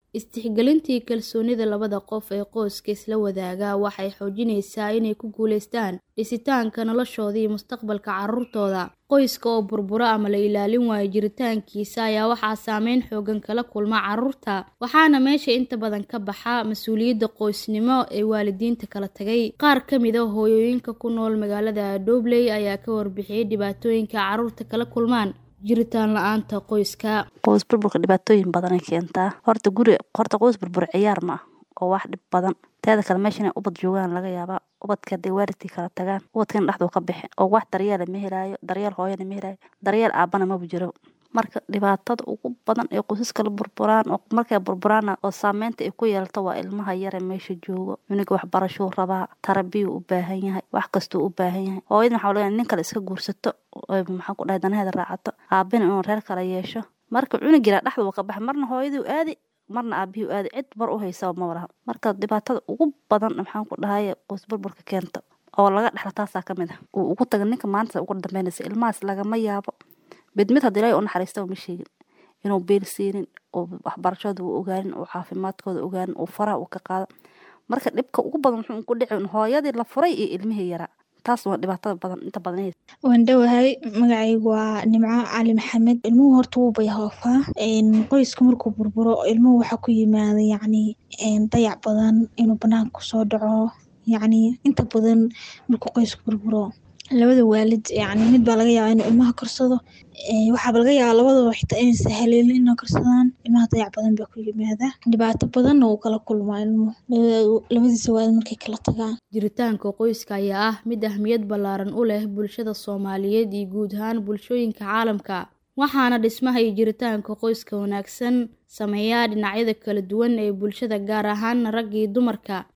Is-tixgelintii kalsoonida labada qof ee qoyska isla wadaaga waxay xoojinaysaa inay ku guulaystaan dhisitaanka noloshooda iyo mustaqbalka carruurtooda. Qoyska oo burbura ama la ilaalin waayo jiritaankiisa ayaa waxaa saameyn xooggan kala kulma carruurta, waxaana meesha inta badan ka baxa mas'uuliyadda qoysnimo ee waalidiinta kala tagay. Qaar ka mid ah hooyooyinka ku nool magaalada Dobley ayaa ka warbixiyay dhibaatooyinka carruurtu kala kulmaan jiritaan la'aanta qoyska. Qoys burburka dhibaatooyin badan ay keentaa. Horta guri horta qoys burbur ciyaar ma ah oo wax dhib badan. Teeda kale meesha inay ubad joogaan laga yaabaa. Ubadka hadday waalidkii kala tagaan, ubadkan dhexduu ka bixi oo wax daryeel ma helaayo, daryeel hooyana ma helaayo, daryeel aabana ma jiro. Marka dhibaatada ugu badan ee qoysaska la burburaan oo markay burburaan oo saameynta ay ku yeelato waa ilmaha yar ee meesha joogo. Cunuga waxbarasho rabaa, tarbiyuu u baahan yahay, wax kastuu u baahan yahay. Hooyada maxaa laga yaabaa nin kale iska guursato oo maxaa ku dhahay danaheeda raacato, aabina inuu reer kale yeesho. Marka cunug yar dhexduu ka baxay marna hooyaduu aadi marna aabihii aadi cid bar u haysa ma walaha. Marka dhibaatada ugu badan maxaan ku dhahay qoys burburka keento oo laga dhaxla taasaa ka mid ah. Uu ugu taga ninka maanta ugu dambeynaysa ilmahaas lagama yaabo. Mid mid hadii ilaahay u naxariisto uma sheegin inuu beel siinin oo waxbarashada uu ogaanin oo caafimaadkooda ogaanin oo faraha uu ka qaado. Marka dhibka ugu badan wuxuu ku dhici hooyadii la furay iyo ilmihii yaraa. taas waa dhibaatada badan inta badan waan dhowahay magacaygu waa nimco cali maxamed ilmuhu horta wuu bayhoofaa qoyska markuu burburo ilmuhu waxaa ku yimaada yacni dayac badan inuu banaanka kusoo dhaco yacni inta badan markuu qoysku burburo labada waalid yacni mid baa laga yaabaa inuu ilmaha korsado waxaaba laga yaabaa labadaba xitaa inaysan haleelin inay korsadaan ilmaha dayac badan baa ku yimaada dhibaato badanna wuu kala kulmaa ilmuhu labadiisa waalid markay kala tagaan Jiritaanka qoyska ayaa ah mid ahmiyad ballaaran u leh bulshada Soomaaliyeed iyo guud ahaan bulshooyinka caalamka. Waxaana dhismaha iyo jiritaanka qoyska wanaagsan saameeya dhinacyada kala duwan ee bulshada gaar ahaan ragga iyo dumarka.